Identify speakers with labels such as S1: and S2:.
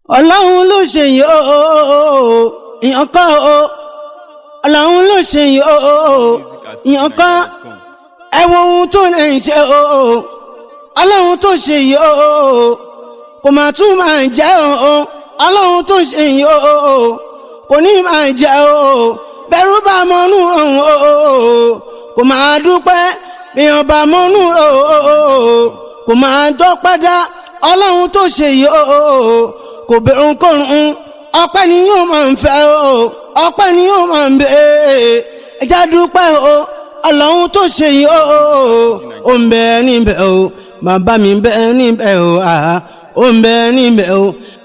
S1: ọlọ́run ló ṣe yìí ó ìyàn kọ́ ó ọlọ́run ló ṣe yìí ó ìyàn kọ́ ẹ wo ohun tó lè ṣe ó ọlọ́run tó ṣe yìí ó kò máa tún máa jẹ́ ó ọlọ́run tó ṣe yìí ó kò ní máa jẹ́ ó bẹ̀rù bá mọ́nú ọ̀hún ó kò máa dúpẹ́ èèyàn bá mọ́nú ó kò máa dọ́pẹ́ dá ọlọ́run tó ṣe yìí ó kò bẹ̀rù kòrùn ọpẹ́ ni yóò máa ń fẹ́ o ọpẹ́ ni yóò máa ń bẹ̀ ẹja dúpẹ́ o ọlọ́run tó ṣe yìí o ó ń bẹ níbẹ̀ o bàbá mi ń bẹ níbẹ̀ o ó ń bẹ níbẹ̀ o